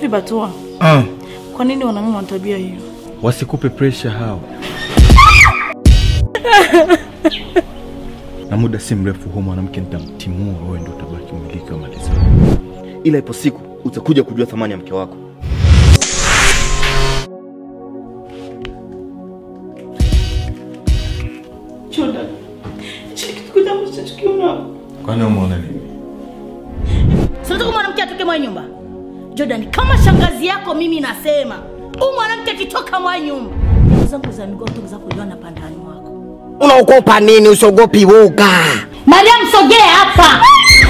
Hivi Batua, Ah, kwa nini wanaume wana tabia hiyo? wasikupe pressure hao. na muda si mrefu huo mwanamke nitamtimua, wewe ndio utabaki mmiliki wa mali zangu. ila ipo siku utakuja kujua thamani ya mke wako. Jordan, hichi ni kitu gani ambacho tukiona? Kwani umeona nini? Sinataka mwanamke atoke mwa nyumba. Jordan, kama shangazi yako mimi nasema, huyu mwanamke akitoka mwa nyumba. Ndugu zangu za miguu kutoka kujua na pandani wako. Unaogopa nini? Usiogopi woga. Mariam, sogea hapa.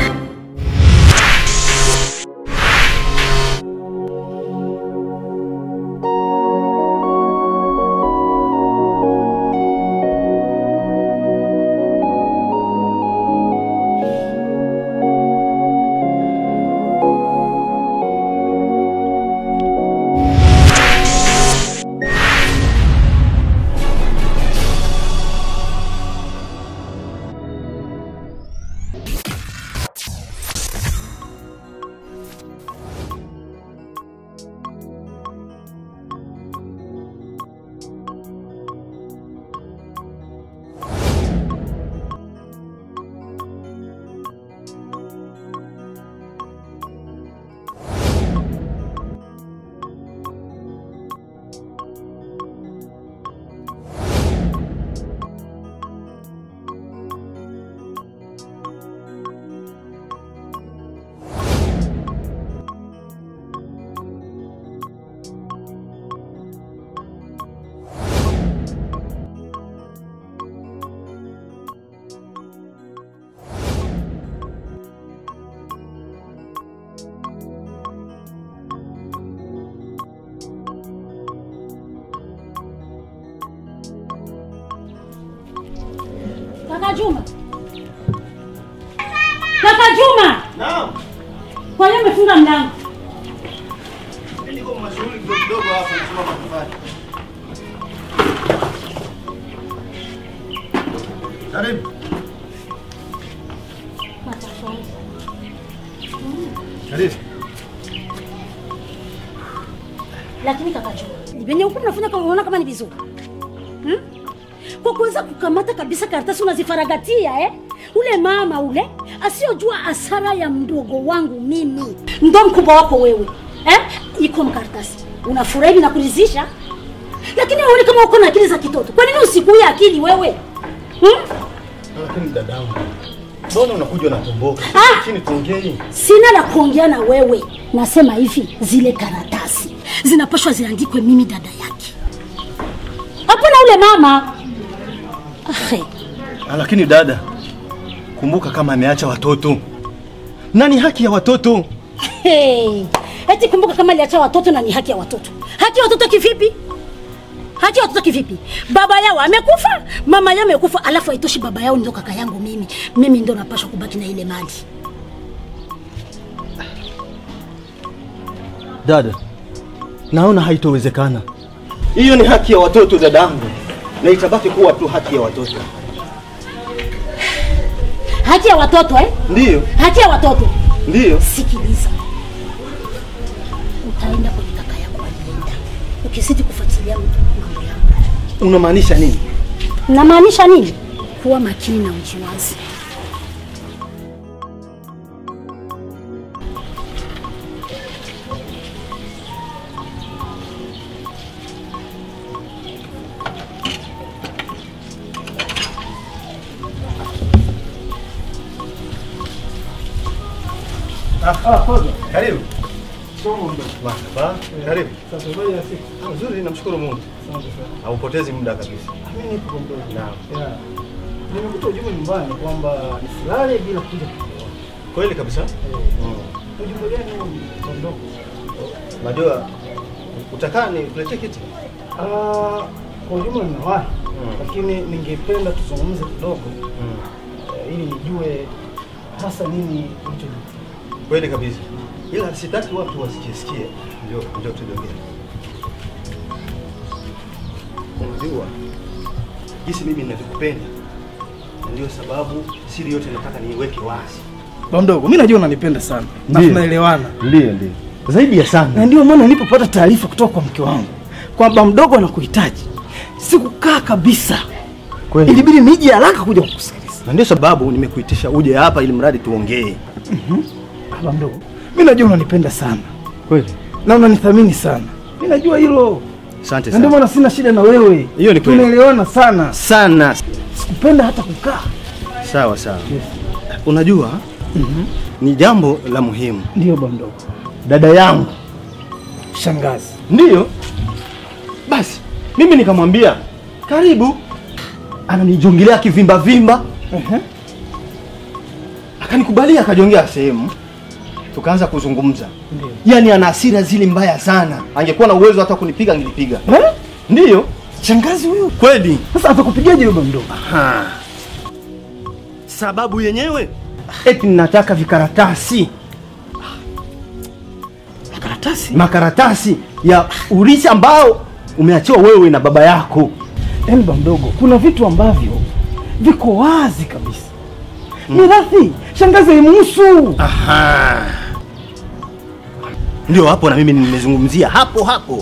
Kaka Juma. Kaka Juma. Naam. Kwa hiyo umefunga mlango. Niko mashughuli kidogo kidogo hapa nasoma matofali. Karibu. Karibu. Lakini kaka Juma, venye huku unafanya kama unaona kama ni vizuri. Hmm? Kwa kuweza kukamata kabisa karatasi unazifaragatia eh? Ule mama ule asiyojua hasara ya mdogo wangu mimi ndo mkubwa wako wewe eh? Iko mkaratasi unafurahi na kuridhisha, lakini uone kama uko na akili za kitoto. Kwa nini usikuye akili wewe hmm? Lakini dadangu. Mbona unakuja unatomboka? Ah! Chini tuongee. Sina la kuongea na wewe, nasema hivi, zile karatasi zinapashwa ziandikwe mimi dada yake, hapana ule mama. Ahe. Ah, Lakini dada, kumbuka kama ameacha watoto. Nani haki ya watoto? Hey. Eti kumbuka kama aliacha watoto na ni haki ya watoto. Haki ya watoto kivipi? Haki ya watoto kivipi? Baba yao amekufa, mama yao amekufa, alafu haitoshi baba yao ndio kaka yangu mimi. Mimi ndio napaswa kubaki na ile mali. Dada, naona haitowezekana. Hiyo ni haki ya watoto dadangu, na itabaki kuwa tu haki ya watoto. Haki ya watoto eh? Ndiyo, Haki ya watoto. ndiyo. Sikiliza, utaenda kwenye kaka yako alienda, ukizidi kufuatilia mambo yangu. Unamaanisha nini? Namaanisha nini? Kuwa makini na ujiwazi. Karibu. Marhaba. Karibu. Ah, Nzuri, namshukuru Mungu. Haupotezi muda kabisa. Mimi nipo kwa mdogo. Naam. Yeah. Nimekuta ujumbe nyumbani kwamba nisilale bila kuja kuoa. Kweli kabisa. Mm. Ujumbe gani huo kwa mdogo? Najua utakaa nikuletee kiti. Ah, kwa ujumla ninawahi. Mm. Lakini ningependa tuzungumze kidogo Mm. eh, ili nijue hasa nini ulichojitia. Kweli kabisa. Ila sitaki watu wasikie sikie. Ndio ndio tuliongea. Unajua jinsi mimi ninavyokupenda. Na ndio sababu siri yote nataka niiweke wazi. Ba mdogo, mimi najua unanipenda sana. Na Ndiyo. tunaelewana. Ndio ndio. zaidi ya na sana. ndio maana nilipopata taarifa kutoka kwa mke wangu kwamba mdogo anakuhitaji, sikukaa kabisa, Kweli. ilibidi nije haraka kuja kukusikiliza. Na ndio sababu nimekuitisha uje hapa ili mradi tuongee. Baba mdogo, mi najua unanipenda sana Kweli. na unanithamini sana, mi najua hilo, Asante na ndio sana. maana sina shida na wewe. Hiyo ni kweli. tunaelewana sana, Sana. sikupenda hata kukaa. Sawa sawa. Unajua ni jambo la muhimu. Ndio baba mdogo, Dada yangu shangazi. ndiyo. Basi mimi nikamwambia karibu, ananijongelea kivimba vimba, Ehe. akanikubalia akajongea sehemu, tukaanza kuzungumza. Ndio. Yaani ana hasira zile mbaya sana, angekuwa na uwezo hata kunipiga angenipiga. Eh? Ndiyo Shangazi huyu kweli. sasa atakupigaje baba mdogo? Ha. Sababu yenyewe eti nataka vikaratasi Karatasi makaratasi ya urithi ambao umeachiwa wewe na baba yako. yaani baba mdogo, kuna vitu ambavyo viko wazi kabisa. Mirathi shangazi haimuhusu. Aha. Ndio hapo na mimi nimezungumzia hapo hapo.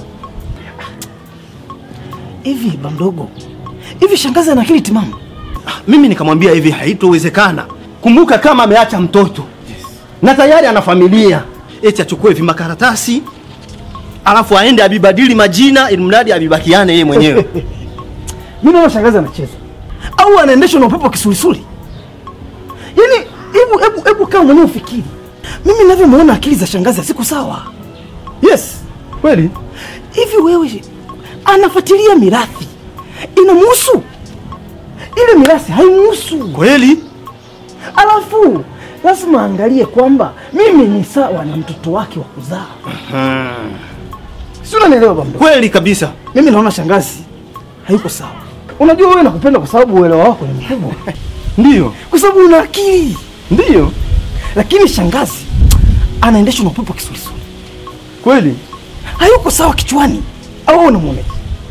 Hivi baba mdogo, hivi shangazi ana akili timamu? Ah, Mimi nikamwambia hivi, haitowezekana. Kumbuka kama ameacha mtoto na tayari ana familia, eti achukue vimakaratasi alafu aende abibadili majina ili mradi abibakiane yeye mwenyewe. Mimi naona shangazi anacheza au anaendeshwa na upepo wa kisulisuli. Yaani hebu hebu hebu kama mwenyewe ufikiri, mimi ninavyomuona akili za shangazi haziko sawa. Yes, Kweli? hivi wewe anafuatilia mirathi inamuhusu? Ile mirathi haimuhusu. Kweli? Alafu lazima aangalie kwamba mimi ni sawa na mtoto wake wa kuzaa. Si unanielewa baba mdogo? Kweli kabisa. Mimi naona shangazi hayuko sawa. Unajua wewe nakupenda kwa sababu uelewa wako ni mkubwa, Ndiyo. kwa sababu una akili, Ndiyo. lakini shangazi anaendeshwa na upepo wa kisulisuli, Kweli? hayuko sawa kichwani. Au wewe unamwoneje?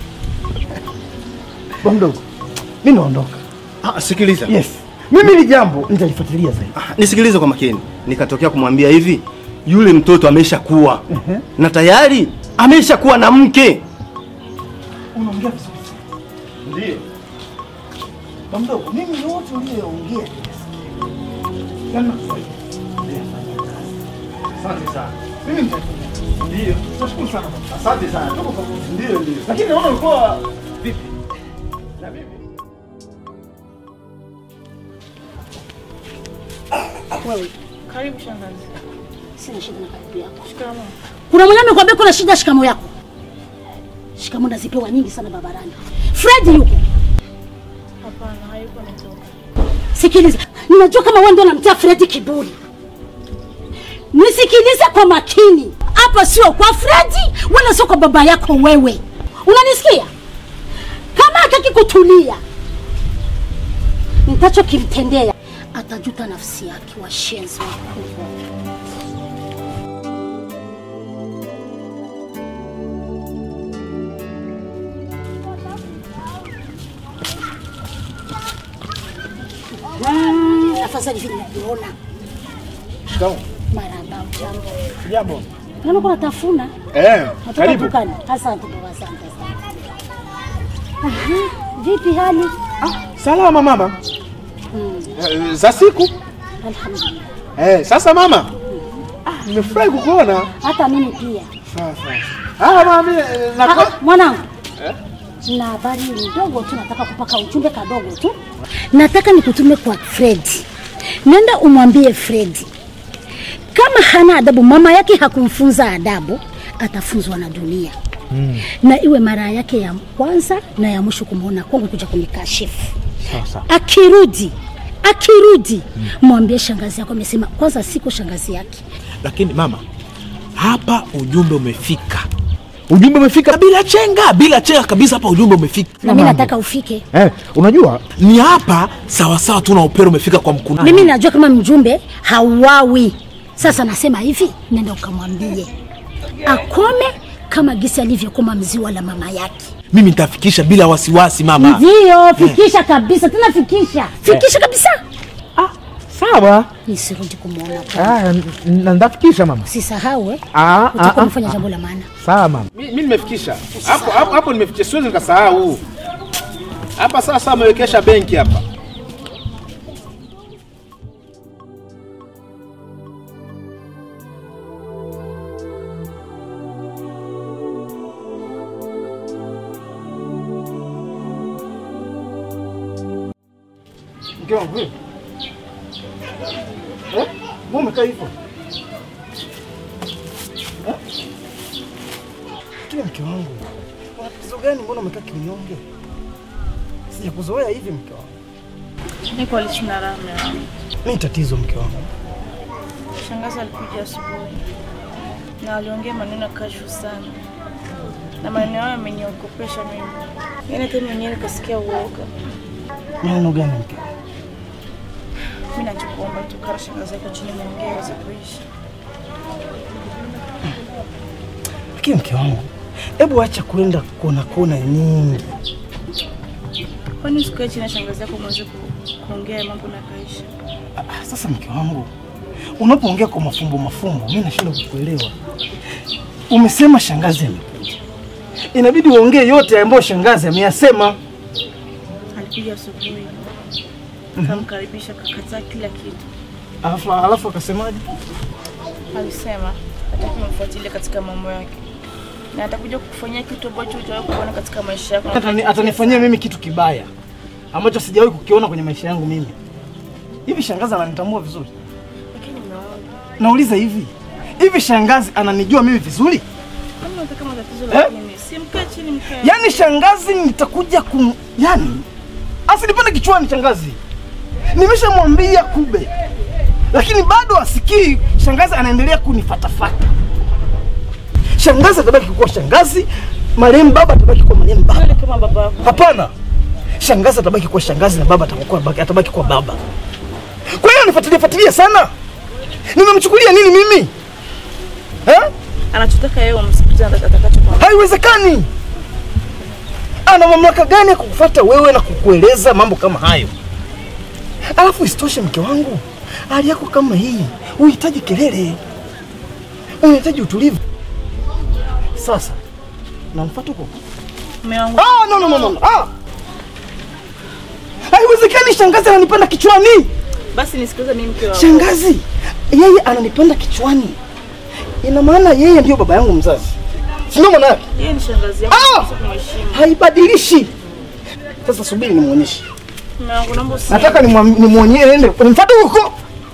Baba mdogo, mimi naondoka. Ah, sikiliza. Yes, mimi hili jambo nitalifuatilia zaidi. Ah, Nisikilize kwa makini. Nikatokea kumwambia hivi, yule mtoto ameshakuwa Ehe. na tayari ameshakuwa na mke. Unaongea vizuri sana. Ndiyo. Baba mdogo, mimi yote uliyoongea nimesikia. Yaani nakufurahia. Nitafanyia kazi. Asante sana. Mimi nitafanya. Ndiyo. Nashukuru sana baba. Asante sana. Ndiyo, ndiyo. Lakini naona ulikuwa Vipi? Na mimi? Wewe Karibu shangazi. sina shida na karibu yako. Shikamoo. Kuna mwenye amekwambia kuna shida shikamo yako. Shikamo nazipewa nyingi sana babarani. Fred yuko. Hapana, hayuko nitoka. Sikiliza, ninajua kama wewe ndio unamtia Fred kiburi. Nisikilize kwa makini. Hapa sio kwa Fredi wala sio kwa baba yako wewe. Unanisikia? Kama hataki kutulia, nitachokimtendea atajuta nafsi yake. Washenzi wakubwa. Mm, afadhali vile navyoona. Shikamoo. Marahaba, jambo. Jambo. Naona kuna tafuna. Eh, Natoka dukani. Asante baba, asante sana. Aha, vipi hali? Salama mama. Eh, za siku. Alhamdulillah. Eh, sasa mama. Ah, nimefurahi kukuona. Hata mimi pia. Sasa. Ah, mama mimi eh, na Ah, mwanangu. Na habari ndogo tu, nataka kupaka ujumbe kadogo tu. Nataka nikutume kwa Fredi. Nenda umwambie Fredi kama hana adabu, mama yake hakumfunza adabu, atafunzwa na dunia mm. na iwe mara yake ya kwanza na ya mwisho kumwona kwangu kuja kunikashifu. Akirudi akirudi, mwambie shangazi yako amesema. Kwanza siko shangazi yake, Lakini mama, hapa ujumbe umefika, ujumbe umefika bila chenga, bila chenga kabisa. Hapa ujumbe umefika, na mimi nataka ufike. Eh, unajua ni hapa sawasawa tu na upero umefika kwa mkuna. Mimi najua kama mjumbe hauawi. Sasa nasema hivi, nenda ukamwambie akome kama gisi alivyokoma mziwa la mama yake. Mimi nitafikisha bila wasiwasi mama. Ndio, fikisha kabisa, tena fikisha, fikisha kabisa. Sawa. nisirudi kumwona Ah, n- na ndafikisha mama. sisahau eh? Ah, ah, utakuwa ah, umefanya jambo la maana Sawa mama. Mimi nimefikisha. Hapo hapo hapo nimefikisha siwezi nikasahau. Hapa sasa amewekesha benki hapa. Mke wangu wewe. Eh? Mbona umekaa hivyo? Eh? Kile mke wangu. Una tatizo gani mbona umekaa kinyonge? Sijakuzoea hivi mke wangu. Niko alichuna ramen. Nini tatizo mke wangu? Shangazi alikuja asubuhi na aliongea maneno ya kashfu sana, na maneno hayo yameniogopesha mimi. Yaani hata mimi mwenyewe nikasikia uoga. Maneno gani mke wangu? Mimi nachokuomba tu kaa na shangazi yako chini, muongee aweze kuishi. Lakini mke wangu, hebu acha kwenda kona kona nyingi. Kwani usikae chini na shangazi yako mweze ku- kuongea mambo na kaisha? Ah, Sasa mke wangu, unapoongea kwa mafumbo mafumbo, mimi nashindwa kukuelewa. Umesema shangazi amekuja, inabidi uongee yote ambayo shangazi ameyasema. Alikuja asubuhi kamkaribisha, kakataa kila kitu. Alafu alafu akasemaje? Alisema hataki umfuatilie katika mambo yake na atakuja kukufanyia kitu ambacho hujawahi kuona katika maisha yako. Atani, atanifanyia mimi kitu kibaya ambacho sijawahi kukiona kwenye maisha yangu mimi. Hivi shangazi ananitambua vizuri? Lakini unaona, Nauliza hivi, hivi shangazi ananijua mimi vizuri? kama unataka matatizo Eh? lakini si mkae chini mkae. Yaani shangazi nitakuja kum... Yaani asinipande kichwani shangazi. Nimeshamwambia kube, lakini bado asikii. Shangazi anaendelea kunifatafata. Shangazi atabaki kuwa shangazi, marehemu baba atabaki kuwa marehemu baba. Wewe kama baba yako. Hapana, shangazi atabaki kuwa shangazi na baba atakuwa atabaki kuwa baba. Kwa hiyo nifuatilie fuatilie sana. Nimemchukulia nini mimi eh? Anachotaka yeye umsikilize atakachokwambia. Haiwezekani. Ana mamlaka gani ya kukufuata wewe na kukueleza mambo kama hayo? Alafu isitoshe, mke wangu, hali yako kama hii unahitaji kelele, unahitaji utulivu. Sasa namfuata huko. Mume wangu Ah, no, no, no, no. Ah. Haiwezekani, shangazi ananipanda kichwani. basi nisikilize mimi mke wangu. Shangazi yeye ananipanda kichwani, ina maana yeye ndio baba yangu mzazi, si ndio maana yake? Yeye ni shangazi yako, Ah! unapaswa kumheshimu. haibadilishi. Sasa subiri nimwonyeshe, Mume wangu naomba usi. nataka nimwam- nimwonyeshe, ende nimfuate huko.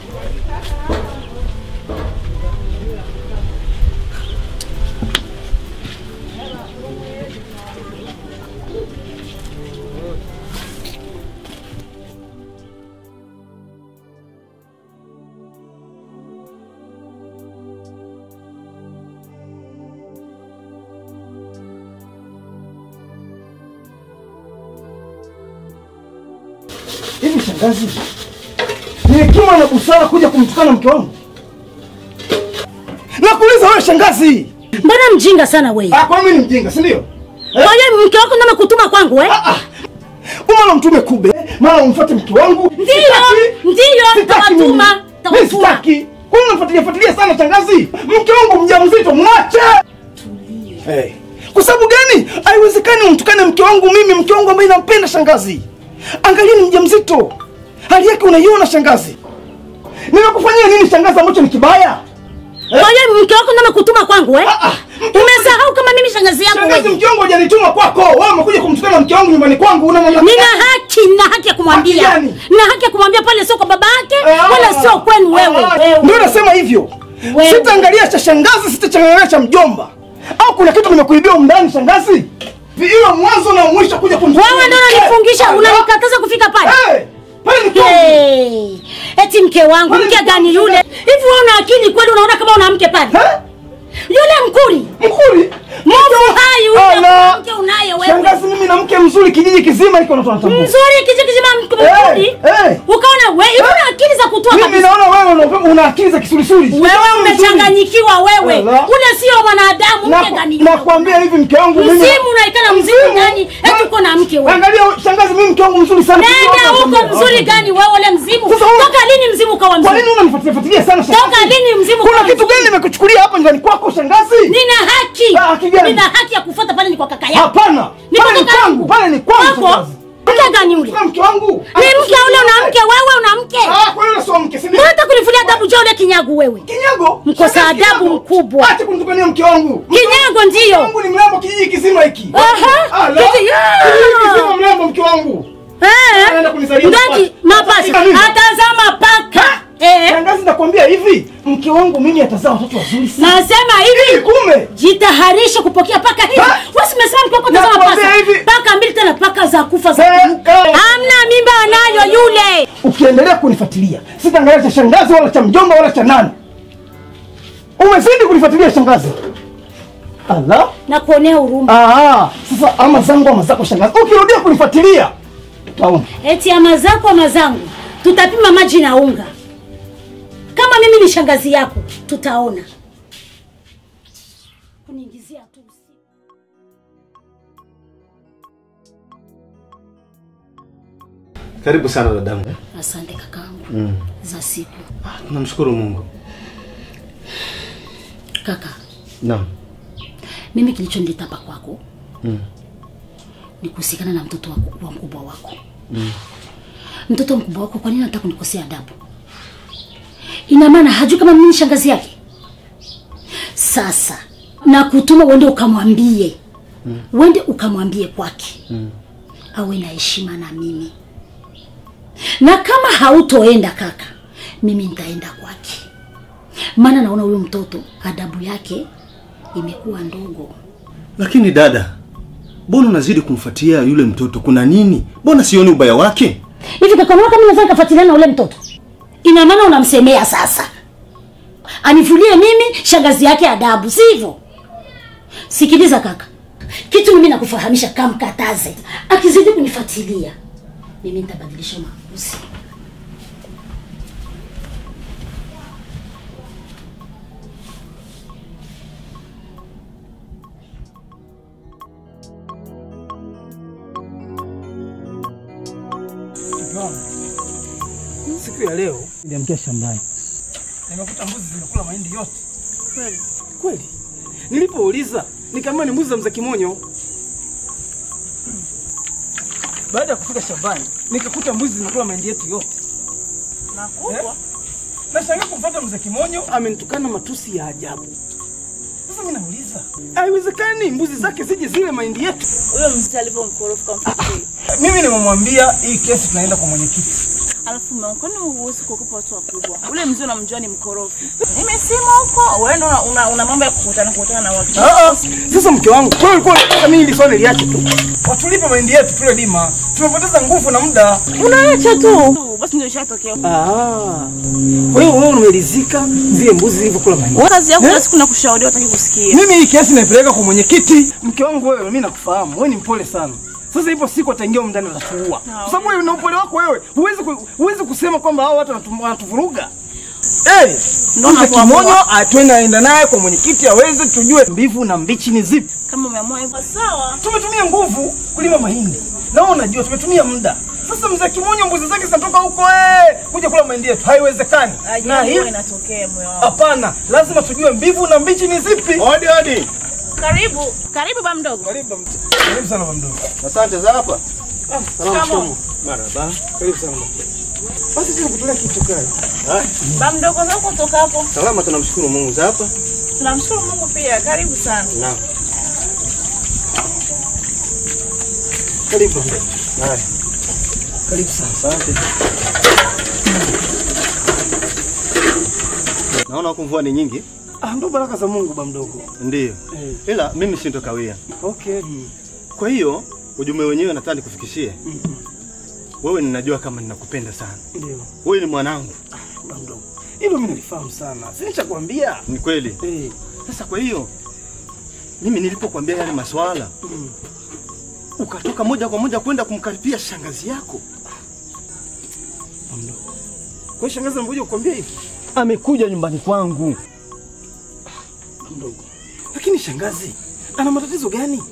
Hivi shangazi, ni hekima na busara kuja kumtukana mke wangu? Nakuuliza wewe shangazi. mbona mjinga sana wewe Ah, kwa mimi ni mjinga, si ndio? kwa hiyo mke wako ndo amekutuma kwangu eh? Ah, mara mtume kube, mara umfuate mke wangu. Ndiyo, Sitaki. ndiyo, Sitaki mimi. tawatuma, Mimi tawatuma. sitaki. Kwa nini unafuatilia fuatilia sana shangazi? Mke wangu mjamzito, mwache. Hey. Kwa sababu gani? Haiwezekani umtukane mke wangu mimi, mke wangu ambaye nampenda shangazi. Angalia ni mjamzito. Hali yake unaiona shangazi. Nimekufanyia nini shangazi ambacho ni kibaya? kwa hiyo mke wako ndo amekutuma kwangu eh? Ah, ah. umesahau kama mimi shangazi yako Shangazi wewe mke wangu hajanituma kwako. Wewe umekuja kumtukana mke wangu nyumbani kwangu. Una mamlaka nina gani? haki na haki ya kumwambia Haki gani? na haki ya kumwambia pale sio kwa baba yake Ah, wala sio kwenu wewe ah, Wewe. Ndio nasema hivyo. Wewe. Sitaangalia cha shangazi, sitachangalia cha mjomba. Au kuna kitu nimekuibia humu ndani shangazi? Iwe mwanzo na mwisho kuja kumtukana. wewe ndo mke. unanifungisha Ah, unanikataza kufika pale Eh, pale ni kwangu. Hey, eti mke wangu Wewe mke ni- gani yule hivi wewe una akili kweli unaona kama una mke pale Eh? yule mkuri Mkuri. movu hai Ala. yule mke unaye wewe Shangazi mimi na mke mzuri kijiji kizima iko natambua. mzuri kiji kizima mke mkuri Eh, eh. ukaona wewe hivi una akili za kutoa Mimi kabisa naona wewe una- una akili za kisulisuli. Wewe umechanganyikiwa wewe. Ala. Ule sio mwanadamu, mke Na- gani? Nakwambia hivi mke wangu mimi. Mzimu unaikana mzimu Mzimu? gani? Eti uko na mke wewe. Angalia shangazi, mimi mke wangu mzuri sana. Nenda huko mzuri gani wewe ule mzimu? Sasa wewe- Toka lini mzimu kawa Kwa mzuri? nini unanifuatilia fuatilia sana shangazi? Toka lini mzimu Kuna kawa kitu mzuri? gani nimekuchukulia hapa nyumbani kwako shangazi? Nina haki. Ah, haki gani? Nina haki ya kufuata pale ni kwa kaka yako. Hapana. Ni Pale kwa ni kaka kwangu, yangu. pale ni kwangu Wako? shangazi. Mke gani ule? Kuna mke wangu. Ni mke ule una mke wewe una mke. Ah, kwa hiyo sio mke, si ndio? Mbona hata kunifulia adabu je ule kinyago wewe? Kinyago? Mkosa Shangazi, adabu kinyago. mkubwa. Acha kunitukania mke wangu. Kinyago ndio. wangu ni mrembo kijiji kizima hiki. Aha. Ah, la. Kiti- Ah. Kijiji kizima mrembo mke wangu. Eh? Anaenda kunizalia Ndaki mapacha. mapasha. Sasa nini? Atazama paka. Eh? Shangazi nakwambia hivi, mke wangu mimi atazaa watoto wazuri sana. Nasema hivi. Kume. Jitaharishe kupokea paka hivi. Ha? Wewe umesema mke wako tazama Nakwambia paka. hivi. Paka mbili tena paka za kufa za Eh, kuruka. eh. Hamna mimba anayo yule. Ukiendelea kunifuatilia, sitaangalia cha shangazi wala cha mjomba wala cha nani. Umezidi kunifuatilia shangazi. Allah. Na kuonea huruma. Ah, sasa ama zangu ama zako shangazi. Ukirudia kunifuatilia, utaona. Eti ama zako ama zangu. Tutapima maji na unga. Kama mimi ni shangazi yako, tutaona. Kuniingizia tu usiku. Karibu sana dadangu. Asante kakaangu. Za siku. Tunamshukuru Mungu. Kaka, Naam. mimi kilichonileta hapa kwako Mm. ni kuhusikana na mtoto wako, wa mkubwa wako mtoto wa mkubwa wako. Kwa nini anataka kunikosea adabu? Ina maana hajui kama mimi ni shangazi yake. Sasa na kutuma uende ukamwambie, uende ukamwambie kwake awe na heshima na mimi, na kama hautoenda kaka, mimi nitaenda kwake, maana naona huyo mtoto adabu yake imekuwa ndogo. Lakini dada, mbona unazidi kumfuatia yule mtoto? Kuna nini? Mbona sioni ubaya wake? hivi kaka, unaona kama naweza nikafuatiliana na ule mtoto? Ina maana unamsemea sasa anifulie mimi shangazi yake adabu, si hivyo? Sikiliza kaka, kitu mimi nakufahamisha, kamkataze. Akizidi kunifuatilia mimi nitabadilisha maamuzi. Siku ya leo niliamkia shambani, nimekuta mbuzi zimekula mahindi yote. Kweli? Kweli, nilipouliza nikaambiwa ni mbuzi za mzee Kimonyo. Baada ya kufika shambani, nikakuta mbuzi zimekula mahindi yetu yote. Makubwa? Nashangaa kumfuata mzee Kimonyo, amenitukana matusi ya ajabu. Sasa mimi nauliza, haiwezekani mbuzi zake zije zile mahindi yetu. Huyo mzee alivyomkorofu kamfikiri. Mimi nimemwambia hii kesi tunaenda kwa mwenyekiti. Alafu mume wangu, kwani huwezi kuogopa watu wakubwa? Ule mzee unamjua ni mkorofi. Nimesema huko, wewe ndo una, una, una mambo ya kukutana kukutana na watu. Ah, ah. Sasa mke wangu, wewe ulikuwa unataka mimi hili swali liache tu. Watulipe mahindi yetu tule dima. Tumepoteza nguvu na muda. Unaacha tu. Basi ndio ishatokea. Ah. Kwa hiyo wewe umeridhika zile mbuzi zilivyokula mahindi. Wewe kazi yako Eh? kila siku nakushauri utaki kusikia. Mimi hii kesi naipeleka kwa mwenyekiti. Mke wangu wewe, mimi nakufahamu. Wewe ni mpole sana. Sasa ipo siku ataingia humu ndani atatuua. Kwa sababu wewe na upole wako wewe, huwezi ku- huwezi kusema kwamba hao watu wanatu- wanatuvuruga. Eh, Ndio Mzee nakuamua. Kimonyo atwenda aenda naye kwa mwenyekiti aweze tujue mbivu na mbichi ni zipi. Kama umeamua hivyo sawa. Tumetumia nguvu kulima mahindi. Na wewe unajua tumetumia muda. Sasa mzee Kimonyo mbuzi zake zinatoka huko eh kuja kula mahindi yetu. Haiwezekani. Na Ajali hii huwa inatokea moyo wangu. hapana, lazima tujue mbivu na mbichi ni zipi. Hodi hodi. Karibu, karibu ba mdogo. Karibu karibu sana baba mdogo. Asante za hapa. Kama Marhaba. Karibu sana baba. Basi sisi kutolea kitu kali. ba mdogo zako kutoka hapo. Salama tunamshukuru Mungu za hapa. Tunamshukuru Mungu pia. Karibu sana. Naam. Karibu. Haya. Karibu sana. Asante. Naona huku mvua ni nyingi. Ah, ndo baraka za Mungu baba mdogo. Ndiyo. Eh. Ila mimi sintokawia. Okay. Kwa hiyo ujumbe wenyewe nataka nikufikishie. Wewe ninajua kama ninakupenda sana. Ndio. Wewe ni mwanangu. Baba mdogo. Hilo mimi nalifahamu sana. Si nishakwambia. Ni kweli. Eh. Sasa kwa hiyo mimi nilipokuambia yale maswala Mm. ukatoka moja kwa moja kwenda kumkaribia shangazi yako. Baba mdogo. Kwa hiyo shangazi anakuja kukwambia hivi? amekuja nyumbani kwangu. Mdogo. Lakini shangazi, ana matatizo gani?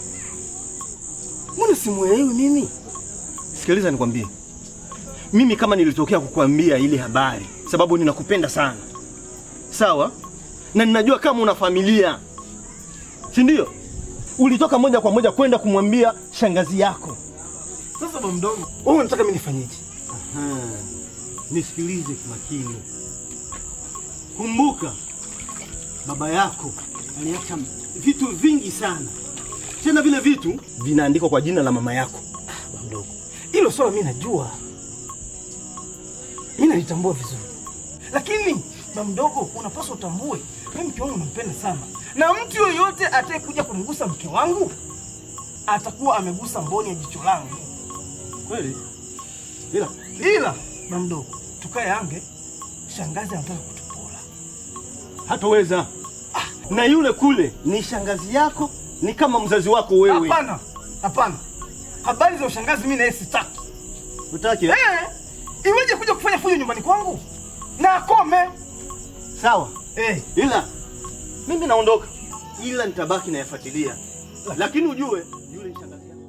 Mbona simuelewi mimi? Sikiliza nikwambie, mimi kama nilitokea kukuambia ile habari sababu ninakupenda sana, sawa, na ninajua kama una familia, si ndio? Ulitoka moja kwa moja kwenda kumwambia shangazi yako. Sasa baba mdogo, wewe unataka mimi nifanyeje? Aha. Nisikilize kwa makini. Kumbuka baba yako aliacha vitu vingi sana, tena vile vitu vinaandikwa kwa jina la mama yako. Baba mdogo, hilo swala mimi najua, mimi nalitambua vizuri, lakini baba mdogo, unapaswa utambue mimi mke wangu nampenda sana, na mtu yoyote atakayekuja kumgusa mke wangu atakuwa amegusa mboni ya jicho langu. Kweli? Ila Ila baba mdogo, tukae ange, shangazi anataka kutupola. hatoweza. Na yule kule ni shangazi yako, ni kama mzazi wako wewe. Hapana, hapana, habari za ushangazi mimi na yeye sitaki. Utaki? Eh, iweje kuja kufanya fujo nyumbani kwangu? Na akome. Sawa. Eh, Ila mimi naondoka, ila nitabaki nayafuatilia, lakini ujue yule ni shangazi yako.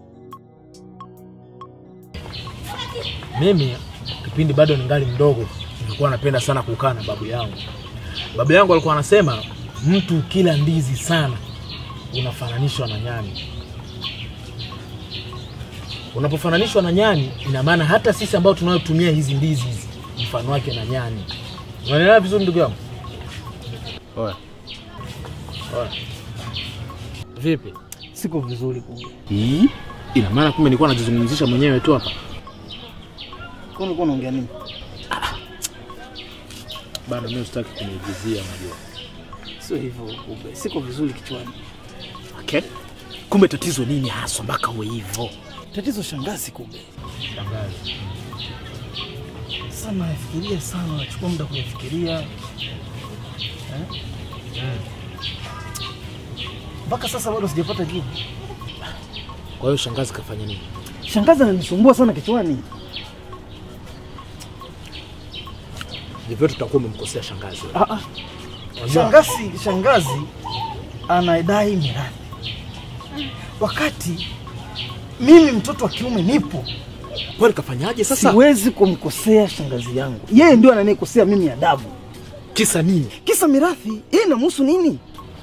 Mimi kipindi bado ningali mdogo, nilikuwa napenda sana kukaa na babu yangu. Babu yangu alikuwa anasema mtu kila ndizi sana unafananishwa na nyani. Unapofananishwa na nyani, ina maana hata sisi ambao tunayotumia hizi ndizi hizi mfano wake na nyani. Unaelewa vizuri ndugu yangu? Oya, Oya. Vipi? siko vizuri kumbe. Hii ina maana kumbe nilikuwa najizungumzisha mwenyewe tu hapa. Kwa nini unaongea nini? Bado mimi sitaki kuniigizia, unajua. Sio hivyo kumbe. Siko vizuri kichwani. Okay. Kumbe tatizo nini haswa mpaka uwe hivyo? Tatizo shangazi kumbe. Shangazi. Sasa nafikiria sana, nachukua muda kuyafikiria. Eh? Mpaka sasa bado sijapata jibu. Kwa hiyo shangazi kafanya nini? Shangazi ananisumbua sana kichwani. Ndivyo tutakuwa umemkosea shangazi. wewe. Ah, ah. Unajua- Shangazi, shangazi anadai mirathi, wakati mimi mtoto wa kiume nipo. Kwani kafanyaje sasa? Siwezi kumkosea shangazi yangu, yeye ndio ananikosea mimi adabu. Kisa nini? Kisa mirathi, yeye inamhusu nini?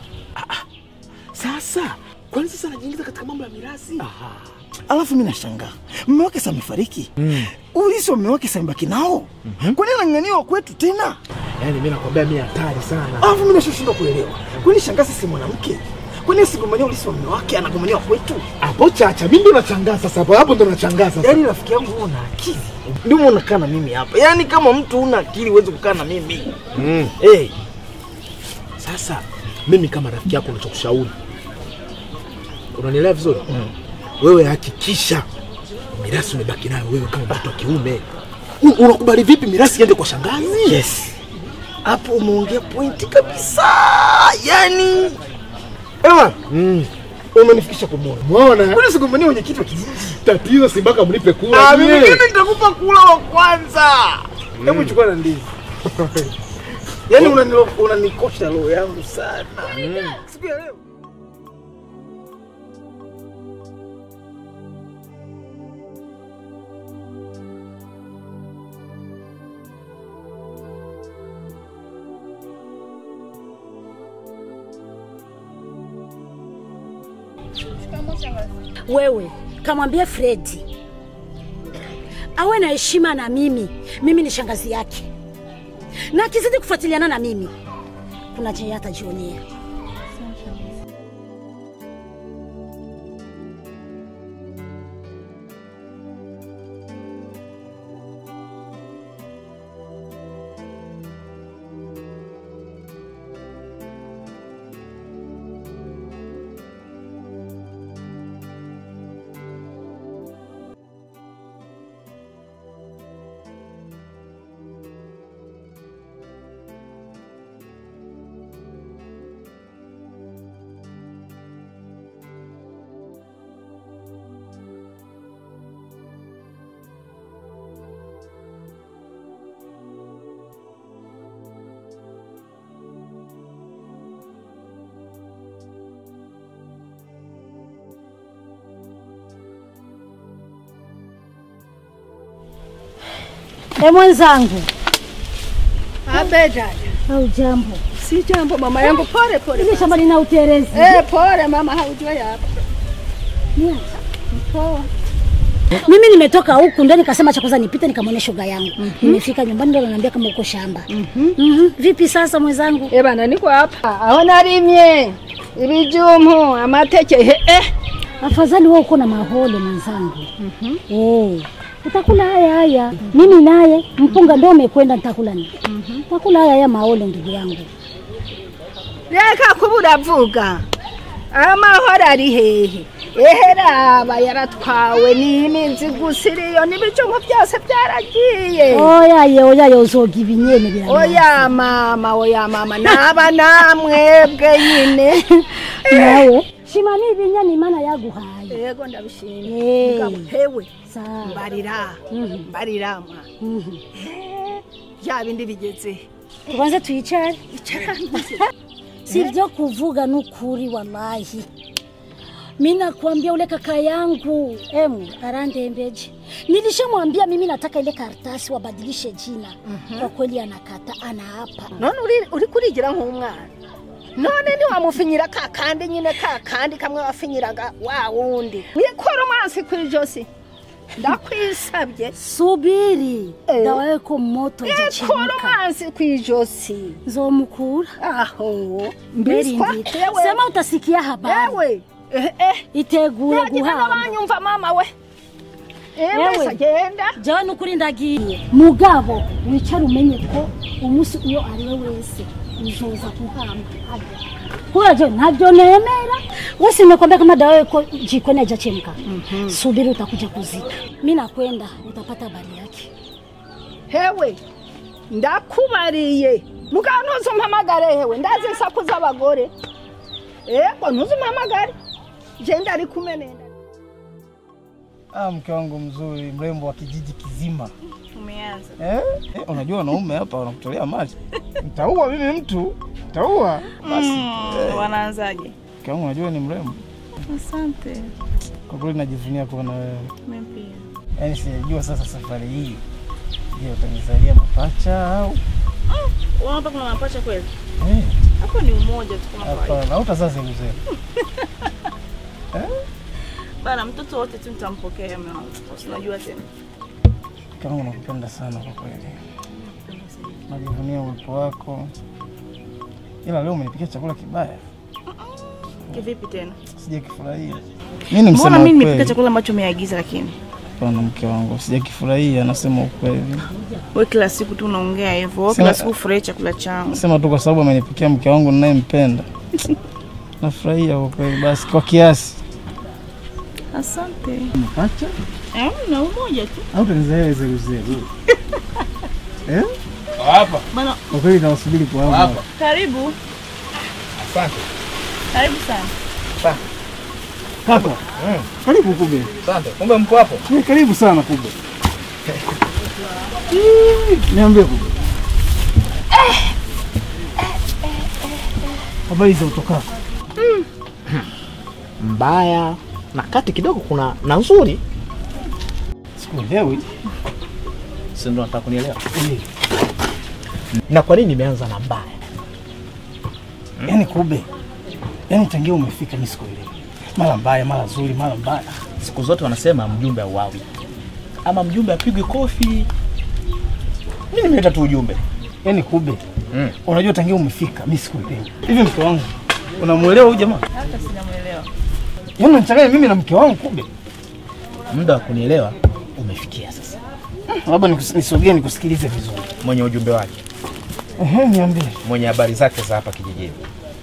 Sasa kwani sasa anajiingiza katika mambo ya mirathi? Alafu mimi nashangaa mume wake sasa amefariki, Mm. ulisi wa mume wake sasa amebaki nao. Kwa nini anang'ang'ania kwetu tena? Yaani mimi nakwambia mimi hatari sana. Alafu mimi nashindwa kuelewa, kwani shangazi si mwanamke? Kwani asigombania ulisi wa mume wake, anagombania wa kwetu? Hapo chacha, mimi ndo nachangaa sasa hapo. Hapo ndo nachangaa sasa. Yaani rafiki yangu wewe una akili. Ndio maana unakaa na mimi hapa. Yaani kama mtu una akili huwezi kukaa na mimi. Mm. Eh, Sasa mimi kama rafiki yako nachokushauri, unanielewa vizuri? Wewe hakikisha mirathi umebaki nayo wewe kama mtoto wa kiume. U- Unakubali vipi mirathi iende kwa shangazi? yes. Hapo umeongea pointi kabisa. Yaani Ewa, Mm. umenifikisha kumwona. Umeona? Kwani sigombania mwenyekiti wa kijiji? Tatizo si mpaka mlipe kula. Ah, nyie. mimi mimi nitakupa kula wa kwanza. Hebu chukua na ndizi. Yaani unanilo- unanikosha roho yangu sana. Siku ya leo. Wewe kamwambie Fredi awe na heshima na mimi. Mimi ni shangazi yake, na akizidi kufuatiliana na mimi kuna chenye atajionea. E mwenzangu, Abe dada. au jambo? Si jambo mama yangu, pole pole. Ile shamba lina uterezi. Eh, pole mama, haujua hapa. Poa. Mimi nimetoka huku ndo nikasema cha kwanza nipite nikamwone shoga yangu. Nimefika nyumbani ndo ananiambia kama uko shamba. Mhm. Vipi sasa mwenzangu? Eh bana, niko hapa. Aho narimye ibijumu amateke he eh. Afadhali wewe uko na maholo mwenzangu. Mhm. Eh. Utakula haya haya. Mimi naye mpunga ndo umekwenda nitakula nini? Mhm. Utakula haya haya maholo ndugu yangu. Reka kubura vuga. Amahoro ari hehe. Eheraba yaratwawe n'iminzi gusiriyo n'ibijumu byose byaragiye. Oya ye oya ye uzoga ibinyene bira. Oya mama, oya mama, naba namwebwe nyine. Nawe shima ni ibinyane imana yaguhaye. Yego ndabishimye. Eh. Mugabo hewe Sawa. mbarira Mhm. mbarira mwa Mhm. ya bindi bigeze Tubanze tuyicare. si vyo kuvuga n'ukuri wallahi. Mimi nakwambia ule kaka yangu emu arandembeje. Nilishamwambia mimi nataka ile karatasi wabadilishe jina. Kwa kweli anakata, anaapa. none uri uri kurigira nk'umwana none ntiwamufinyira ka kandi nyine ka kandi kamwe wafinyiraga wa wundi wikora umansi ku ijosi ndakwisabye Subiri Eh. dawa yako moto ikora ijachemka, umansi ku ijosi nzomukura aho mbiswa Merindite. yewe Sema utasikia habari, yewe eh eh itegure yagira guhamba. n'abanyumva mama we Yewe. ewe agenda Jawe nukuri ndagiye mugabo wicara umenye ko umunsi uyo ari we wese uzoza kuhamba kubera je ntabyo nemera wesi nimekwambia kama dawa yako jikoni haijachemka subiri utakuja kuzika mi nakwenda utapata habari yake hewe ndakubariye mugabo ntuzumpamagare hewe ndazi insaku z'abagore ego ntuzumpamagare je ndari kumenenda Ah, mke wangu mzuri, mrembo wa kijiji kizima. Umeanza. Eh? Eh, unajua wanaume hapa wanakutolea maji. Nitaua mimi mtu. Nitaua. Basi. Mm, wanaanzaje? Mke wangu unajua ni mrembo. Asante. Kwa kweli najivunia kuwa na wewe. Mimi pia. Yaani sijajua sasa safari hii. Je, utanizalia mapacha au? Unaona hapa kuna mapacha kweli? Eh, Hapo ni umoja tu kama kawaida. hapana, hautazazi mzee. Bana mtoto wote tu nitampokea mume wangu. Usinajua tena. Mke wangu nakupenda sana kwa kweli. Najivunia uwepo wako. Ila leo umenipikia chakula kibaya. Kivipi tena? Sijakifurahia. Mimi ni Mbona msema mimi nipika ukweli. chakula ambacho umeagiza lakini? Hapana mke wangu, sijakifurahia, nasema ukweli. Wewe kila siku tu unaongea hivyo. Wewe Sema- kila siku ufurahi chakula changu. Nasema tu kwa sababu amenipikia mke wangu ninayempenda. Nafurahia kwa kweli, basi kwa kiasi. Asante. Mapacha Eh, na umoja tu. au tanizalia zile zile. Eh? Hapa. Bana Kwa kweli nawasubiri kwa hamu. Hapa. karibu. Asante. Karibu sana. Kaka. Karibu kube. Asante. Kumbe mko hapo? Eh, Karibu sana kube. Niambie kube. Habari za utokako? mbaya na kati kidogo kuna na nzuri. Sikuelewi. Si ndo nataka kunielewa? Na kwa nini nimeanza na mbaya? Yaani kube. Yaani tangia umefika mimi sikuelewi. Mara mbaya, mara nzuri, mara mbaya. Siku zote wanasema mjumbe auawi, ama mjumbe apigwe kofi. Mimi nimeleta tu ujumbe. Yaani kube. Mm. Unajua tangia umefika mimi sikuelewi. Hivi mke wangu unamuelewa huyu jamaa? Hata sijamuelewa. Yaani unachanganya mimi na mke wangu kube. Muda wa kunielewa umefikia sasa. Labda nikus- nisogee nikusikilize vizuri. Mwenye ujumbe wake, Ehe, niambie. mwenye habari zake za hapa kijijini,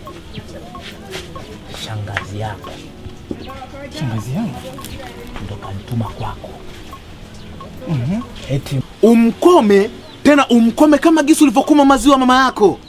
shangazi yako Shangazi yangu. ndo kanituma kwako. Mhm. Eti Umkome tena umkome kama gisi ulivyokuma maziwa mama yako.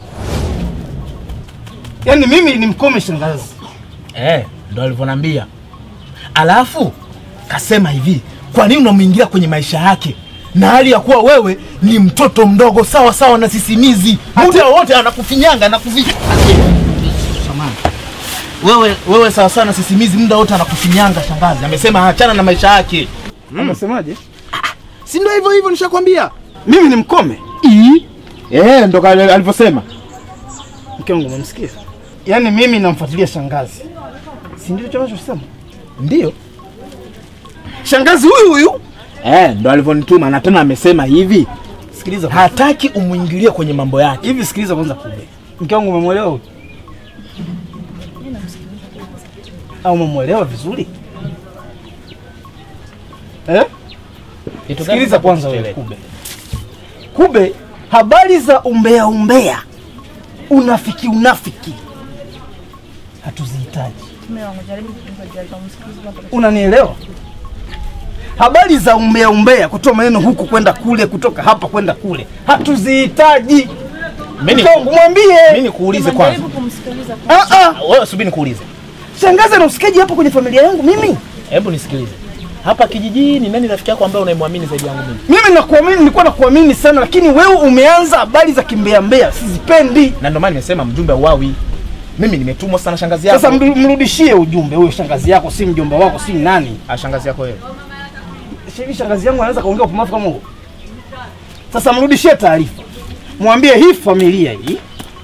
Yaani mimi ni mkome shangazi. eh, ndo alivyonambia. Alafu kasema hivi, kwa nini unamwingia kwenye maisha yake na hali ya kuwa wewe ni mtoto mdogo sawa sawa na sisimizi, muda wote anakufinyanga anakufinya Samahani. wewe wewe sawa sawa na sisimizi, muda wote anakufinyanga. Shangazi amesema achana na maisha yake. Amesemaje? Si ndio hivyo hivyo nishakwambia. Mimi ni mkome? Ii. Eh, ndo kale alivyosema. Mke wangu umemsikia? Yaani mimi namfuatilia shangazi, si ndio hicho anachosema? Ndio. Shangazi huyu huyu Eh, ndo alivyonituma na tena amesema hivi, sikiliza hataki umwingilie kwenye mambo yake. hivi, sikiliza kwanza. Kube, mke wangu umemwelewa huyu? au umemwelewa vizuri eh? Sikiliza kwanza wewe Kube. Kube, habari za umbea umbea, unafiki unafiki hatuzihitaji. Mume wangu jaribu kujaribu kumsikiliza baba. Unanielewa? Habari za umbea umbea, kutoa maneno huku kwenda kule, kutoka hapa kwenda kule, hatuzihitaji. Mimi Mke wangu mwambie. mimi nikuulize kwanza. Jaribu kumsikiliza kwanza. Ah, ah, Wewe subiri nikuulize. shangazi ana usikaji hapo kwenye familia yangu mimi. Hebu nisikilize. Hapa kijijini nani rafiki yako ambaye unayemwamini zaidi yangu mimi? Mimi nakuamini, nilikuwa nakuamini sana, lakini wewe umeanza habari za kimbea mbea, sizipendi. Na ndio maana nimesema mjumbe uwawi. Mimi nimetumwa sana shangazi yako. Sasa mru- mrudishie ujumbe huyo, shangazi yako si mjomba wako, si nani. Ah, shangazi yako wewe. Hivi shangazi yangu anaweza kaongea upumbavu kama huo? Sasa mrudishie taarifa, mwambie hii familia hii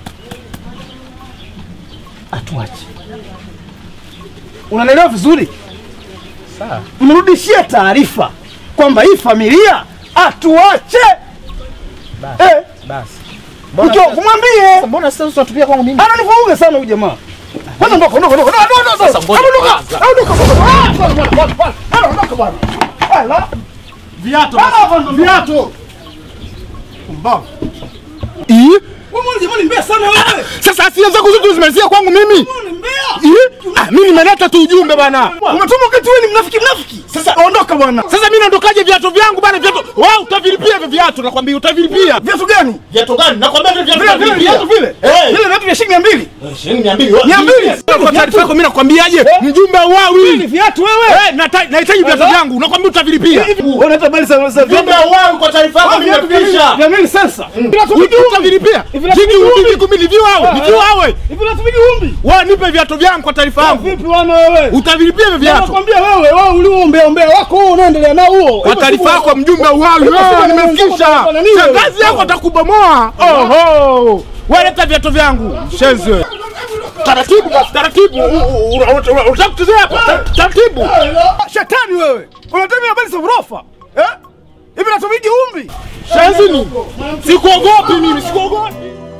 atuache. Unanielewa vizuri? Sawa. Mrudishie taarifa kwamba hii familia atuache. Basi. Eh, Basi. mke wangu mwambie. Mbona sasa unatupia kwangu mimi? Ananivuruga sana huyu jamaa. Kwanza ondoka, ondoka, ondoka, ondoka, ondoka. Sasa ngoja Ondoka, kwanza. ondoka, ondoka. Ah, bwana, bwana, bwana, bwana. Bwana, ondoka bwana. Ala. Viatu. Ah, bwana, Viatu. Pumbavu. Ii? Wewe mbona jamani mbaya sana wewe? Sasa hasira zako zote zimalizia kwangu mimi. Wewe ni mbaya. Ii? Ah, mimi nimeleta tu ujumbe bana. Umetuma wakati wewe ni mnafiki mnafiki. Sasa Ondoka bwana. Sasa mimi naondokaje viatu vyangu bana viatu? Wewe utavilipia hivyo viatu nakwambia utavilipia. Viatu gani? Viatu gani? Nakwambia hivyo viatu Vile vile viatu vile. Eh. Vile viatu vya shilingi 200. Shilingi 200. Mia mbili. Kwa taarifa yako mimi nakwambiaje? Mjumbe Ni wawi. viatu wewe. Eh, nata- nahitaji viatu vyangu. Nakwambia utavilipia. Unaleta habari za za Mjumbe wawi kwa taarifa yako mimi viatu vya nafikisha. vya mimi sasa. Wiki utavilipia. Jiki wiki kumi ni viwawe. Ni viwawe. Hivi unatupigi umbi? Wewe nipe viatu vyangu kwa taarifa yangu. Vipi wana wewe? Utavilipia hivyo viatu. Nakwambia wewe, wewe uliombea ombea wako huo unaendelea nao huo. Kwa taarifa yako mjumbe uwawi. Wewe nimefikisha. Shangazi yako atakubomoa. Oho. Wewe leta viatu vyangu. Shenzi wewe. Taratibu basi, taratibu. Unataka kuchezea hapa? Tar- Taratibu. Shetani wewe. Unatembea habari za urofa. Eh? Hivi natupigi umbi? Shenzi ni. Sikuogopi mimi, sikuogopi.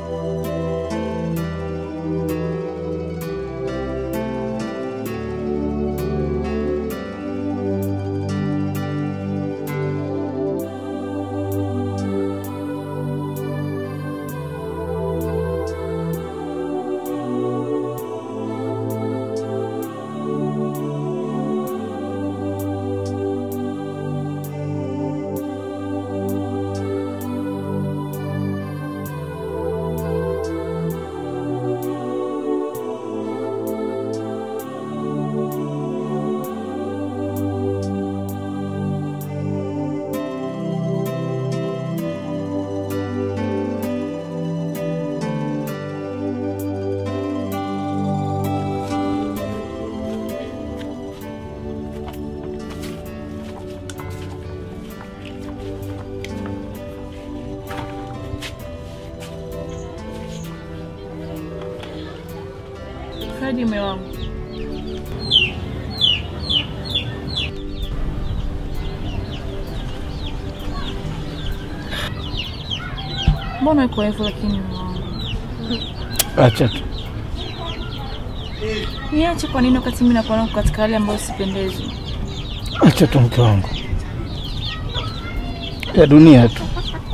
Kaji mume wangu. Mbona iko hivyo lakini mume wangu? Acha tu. Niache kwa nini wakati mimi nakuwa katika hali ambayo sipendezwi? Acha tu mke wangu. Ya dunia tu.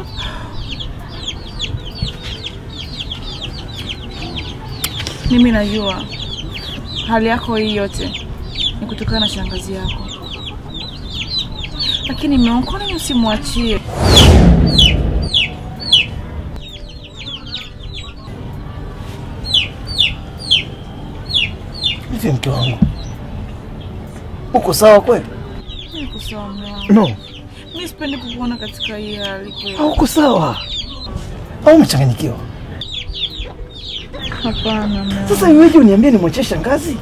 Mimi najua hali yako hii yote ni kutokana na shangazi yako, lakini mume wangu, kwa nini usimwachie? Hivi mke wangu. Uko sawa kweli? Niko sawa mume wangu. No. Mimi sipendi kukuona katika hii hali kweli. Hauko sawa. Au umechanganyikiwa? Hapana mume wangu. Sasa iweje uniambie nimwachie shangazi?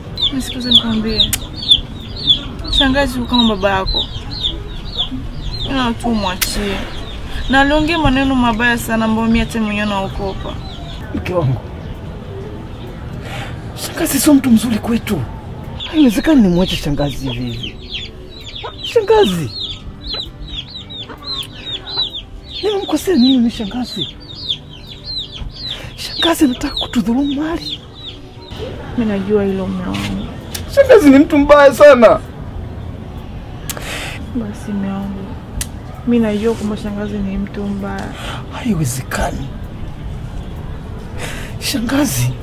Nisikize nikwambie, shangazi huyu kama baba yako, ila tu mwachie, na aliongea maneno mabaya sana ambayo mimi hata mwenyewe naogopa. Mke wangu, shangazi sio mtu mzuri kwetu. Haiwezekani nimwache shangazi hivi hivi. Shangazi, nimemkosea nini mimi shangazi? Shangazi anataka kutudhulumu mali. Mimi najua hilo mume wangu. Shangazi ni mtu mbaya sana. Basi mume wangu, mimi najua kwamba shangazi ni mtu mbaya. Haiwezekani shangazi,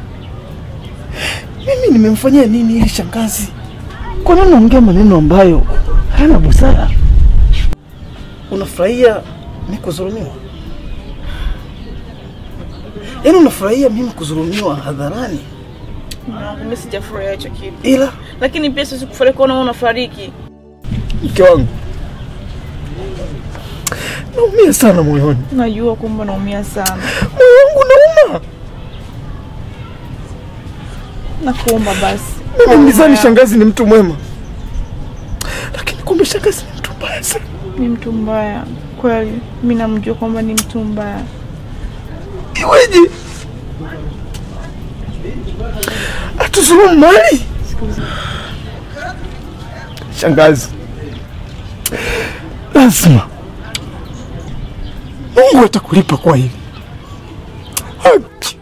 mimi nimemfanyia nini yeye shangazi? Kwa nini unaongea maneno ambayo hayana busara? Unafurahia mimi kudhulumiwa? Yaani unafurahia mimi kudhulumiwa hadharani? Mume wangu, mimi sijafurahia hicho kitu, Ila lakini pia siwezi kufurahi kuona wewe unafariki. mke wangu, naumia sana moyoni, Najua kwamba naumia sana, moyo wangu nauma. nakuomba basi Mimi nilizani shangazi ni mtu mwema, lakini kumbe shangazi ni mtu mbaya sana. ni mtu mbaya kweli. Mimi namjua kwamba ni mtu mbaya. Iweje atuzulumu mali? Shangazi, lazima Mungu atakulipa kwa hili. Haki.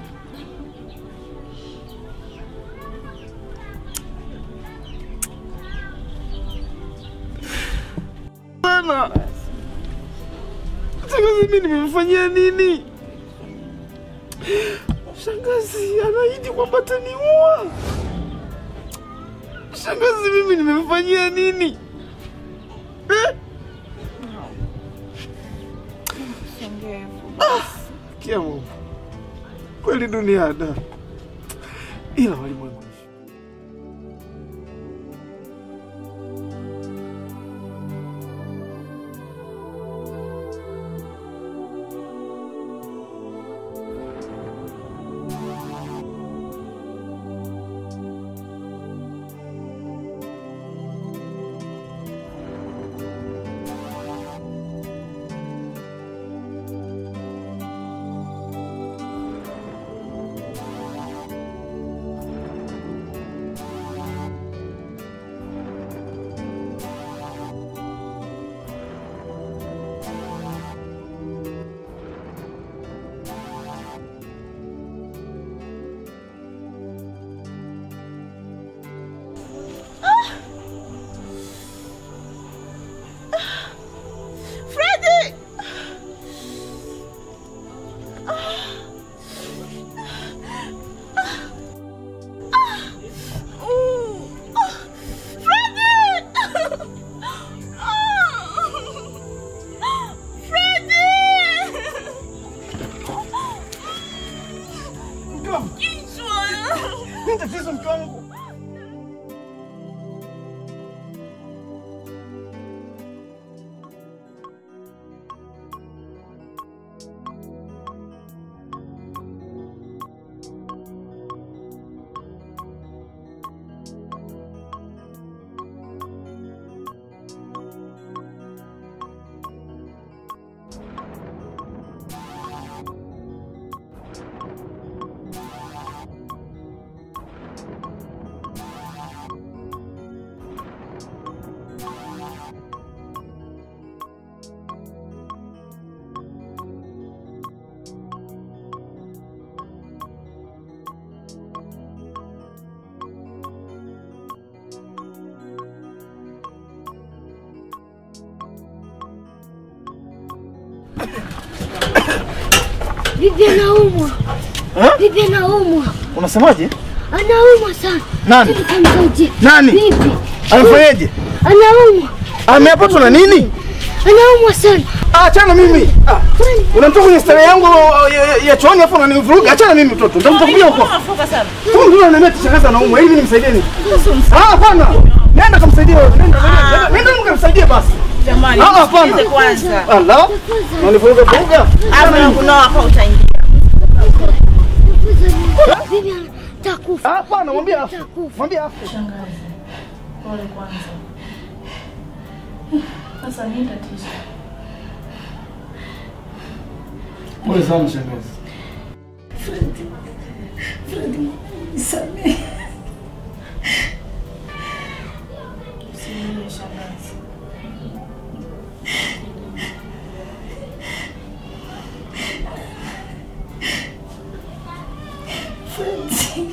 Bana, shangazi, mimi nimemfanyia nini? Shangazi anaahidi kwamba ataniua. Shangazi, mimi nimemfanyia nini eh? Kia Mungu, kweli dunia ada, ila walimwengu Freddy! tatizo mke wangu. Bibi anaumwa. Bibi anaumwa. Unasemaje? Anaumwa sana. Nani? Bibi kamsaidie. Nani? Bibi. Amefanyaje? Anaumwa. Amepatwa na nini? Anaumwa sana. Ah, achana mimi. Ah, unamtoka kwenye stare yangu uh, ya- ya- ya chooni afu unanivuruga. Achana mimi mtoto. Nitakuja huko. Unafoka sana. Tu ndio ananiambia tishangaza anaumwa. Hivi nimsaidie nini? Ah, hapana. Nenda kamsaidie wewe. Nenda, nenda. Nenda mkamsaidie basi. Jamani, Ah, hapana. msikilize kwanza. Allah. Unanivuruga vuruga. Hapo na kuna hapa utaingia. Bibi atakufa. Hapana, mwambie afu. Mwambie afu. Pole kwanza. Sasa nini tatizo? Pole sana shangazi. Fredi, Fredi, nisamehe. Usilie shangazi. Fredi.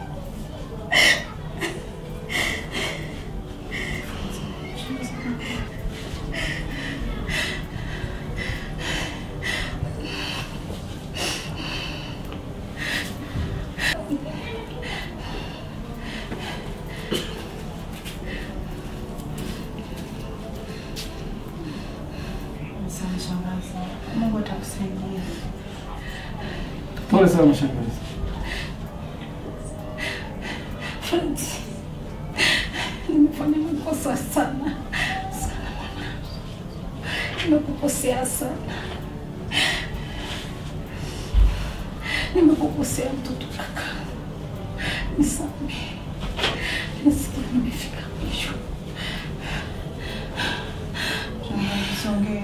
Asante shangazi. Mungu atakusaidia. Pole sana shangazi. Fredi, nimefanya makosa sana sana mwanangu, nimekukosea sana, nimekukosea mtoto kaka, nisamehe, nasikia nimefika mwisho. Shangazi, usiongee.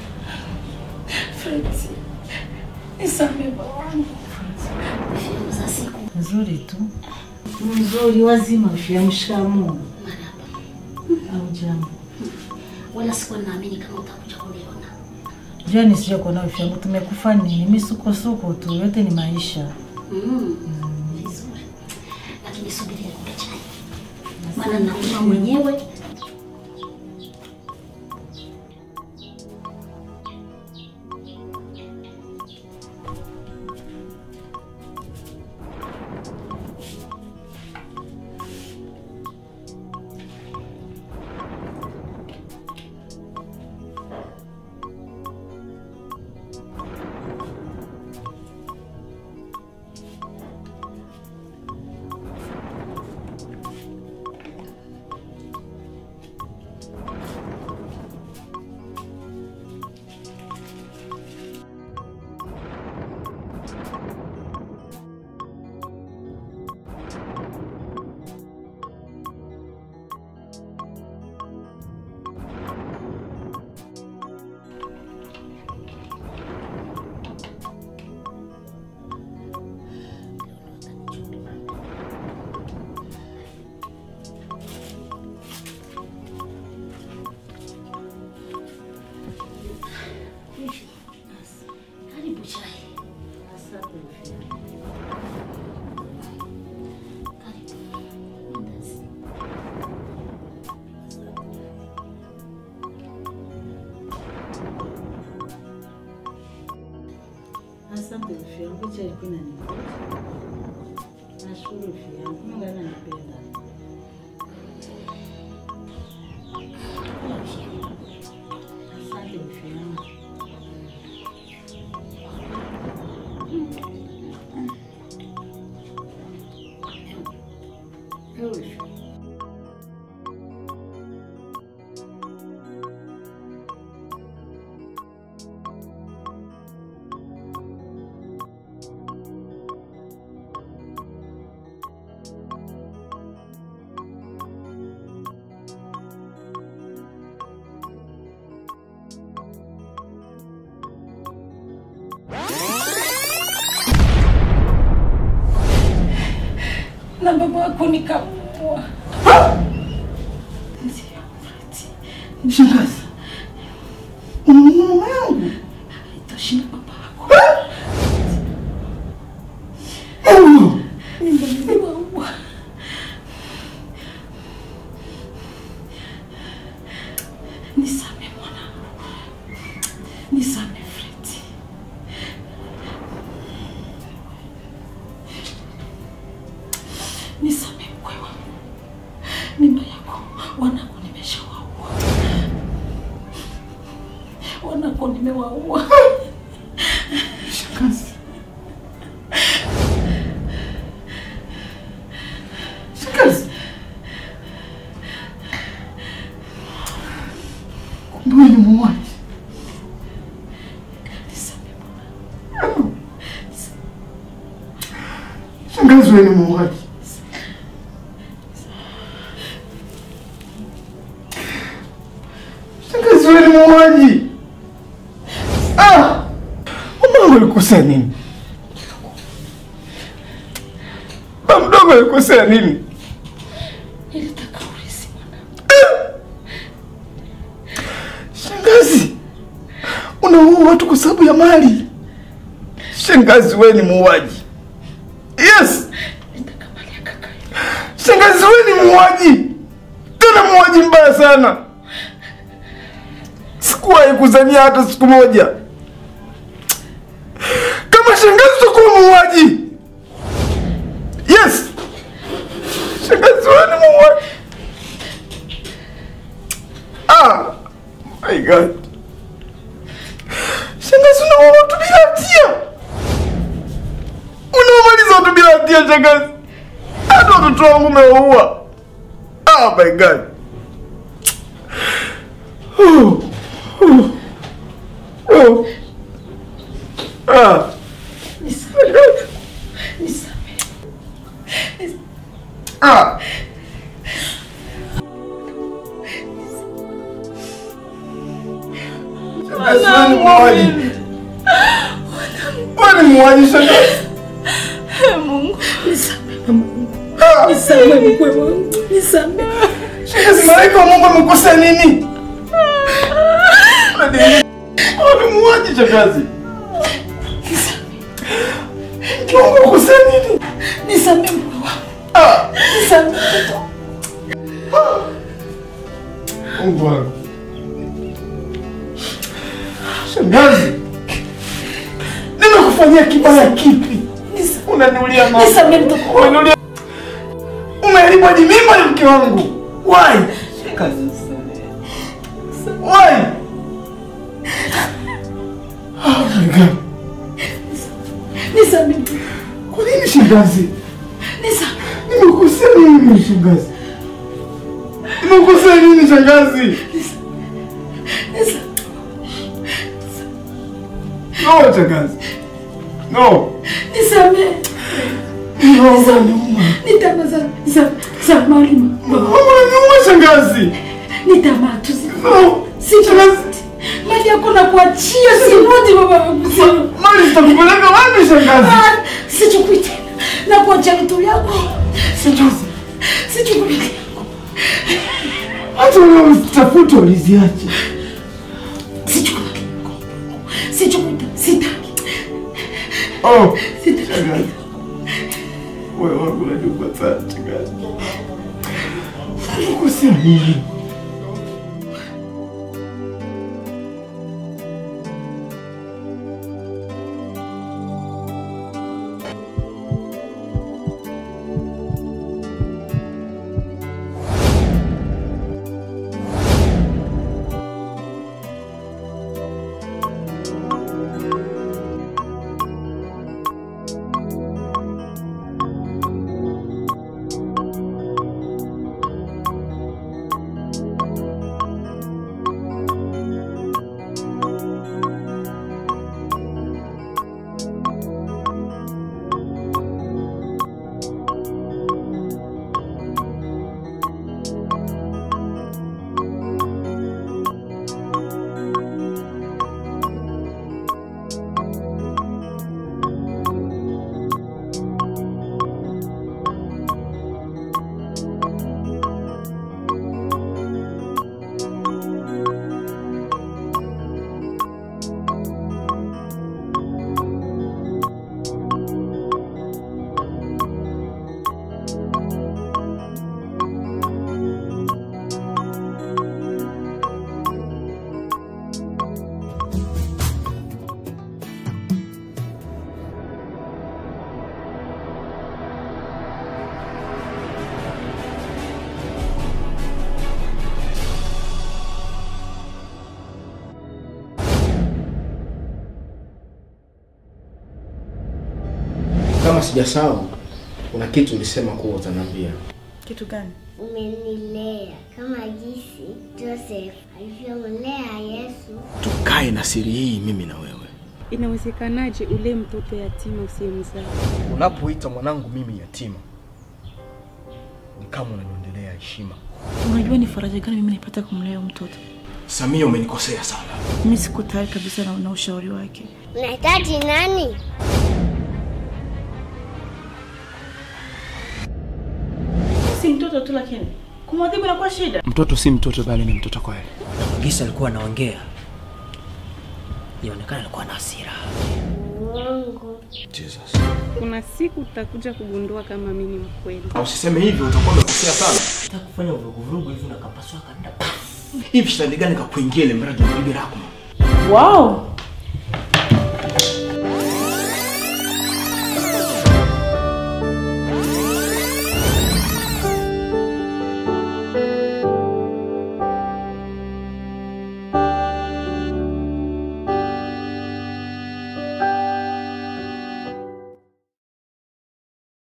Fredi, nisamehe babangu. za siku Nzuri tu. Mzuri wazima ushamshikamoo. Au jambo. wala sikuwa naamini kama utakuja kuniona. Jua nisije kuona afya yangu tumekufa nini? Misukosuko tu, yote ni maisha. Mm. Vizuri, lakini subiri nikupe chai, maana nakunywa mwenyewe. Karibu chai. Asante afya yangu, cha ilikuwa inanipenda. Nashukuru afya yangu, Mungu ananipenda. Asante afya yangu. na baba yako nikamua. Shangazi. Unamuua mama yangu? Itashinda baba yako. Mungu. Nimemuua. Nisame mwanangu, nisame Fredi. Nisame mkwe wangu, mimba yako wanako nimeshawaua, wanako nimewaua. Shangazi. Shangazi. Kumbe wewe ni muuaji. Shangazi wewe ni muuaji. Shangazi wewe alikosea nini? Ba mdogo alikosea nini? Nilitaka urithi Shangazi, unaua watu kwa sababu ya mali. Shangazi, wewe ni muuaji. Yes. Shangazi, wewe ni muuaji, tena muuaji mbaya sana. Sikuwahi kuzania hata siku moja kama shangazi utakuwa muuaji. Yes, shangazi, wewe ni muuaji. Ah, my God. Shangazi, unaua watu bila hatia, unaomaliza watu bila hatia. Shangazi, hata watoto wangu umewaua. Oh my God. Oh. Oh. Oh. Ah. Ah. Shangazi, wewe ni muuaji. Wewe ni muuaji shangazi. Mungu, nisamehe Mungu. Nisamehe mkwe wangu. Nisamehe. Shangazi, malaika wa Mungu amekosea nini? Wewe ni muuaji shangazi. Mungu amekosea nini? Nisamehe mkwe wangu. Ah. Nisamehe mtoto. Mungu wangu. Shangazi, nimekufanyia kibaya kipi? Unaniulia mama. Nisamehe mtoto wangu. Unaniulia. Umeharibu hadi mimba ya mke wangu. Why? Shangazi. Why? Oh my God. Nisamehe mtoto. Kwa nini shangazi? Nisamehe. Nimekosea nini shangazi? Nimekosea nini shangazi? No shangazi. No. Nisamehe. No, unaniuma. Ni tamaa za za za mali baba. Unaniuma shangazi. Ni tamaa tu zi. No. Sirudi. Mali yako na kuachia sirudi baba mzima. Mali zitakupeleka wapi shangazi? Ah, Sichukui tena. Na kuachia vitu vyako. Shangazi. Sichukui tena. Hata wewe usitafuta uliziache. Sichukui. Sichukui tena. Sitaki. Oh, shangazi. Wewe wangu unaniuma sana shangazi. Nimekosea nini? Kama sijasahau, kuna kitu ulisema kuwa utaniambia. Kitu gani? Umenilea kama jinsi Joseph alivyomlea Yesu. Tukae na siri hii mimi na wewe. Inawezekanaje ule mtoto yatima usiyemzaa? Unapoita mwanangu mimi yatima, ni kama unaniondelea heshima. Unajua ni faraja gani mimi naipata kumlea huyu mtoto? Samia, umenikosea sana. Mimi siko tayari kabisa na, na ushauri wake. Unahitaji nani? Si mtoto tu, lakini kumwadhibu inakuwa shida. Mtoto si mtoto, bali ni mtoto kweli. Gisa alikuwa anaongea, ionekana alikuwa na hasira. Uongo. Jesus. Kuna siku utakuja kugundua kama mimi ni mkweli. Na usiseme hivyo, utakuwa umekosea sana. Nataka kufanya vuruguvurugu hivi na kapasua kanda. Hivi shetani gani kakuingia ile mradi wa bibi Rahma? Wow,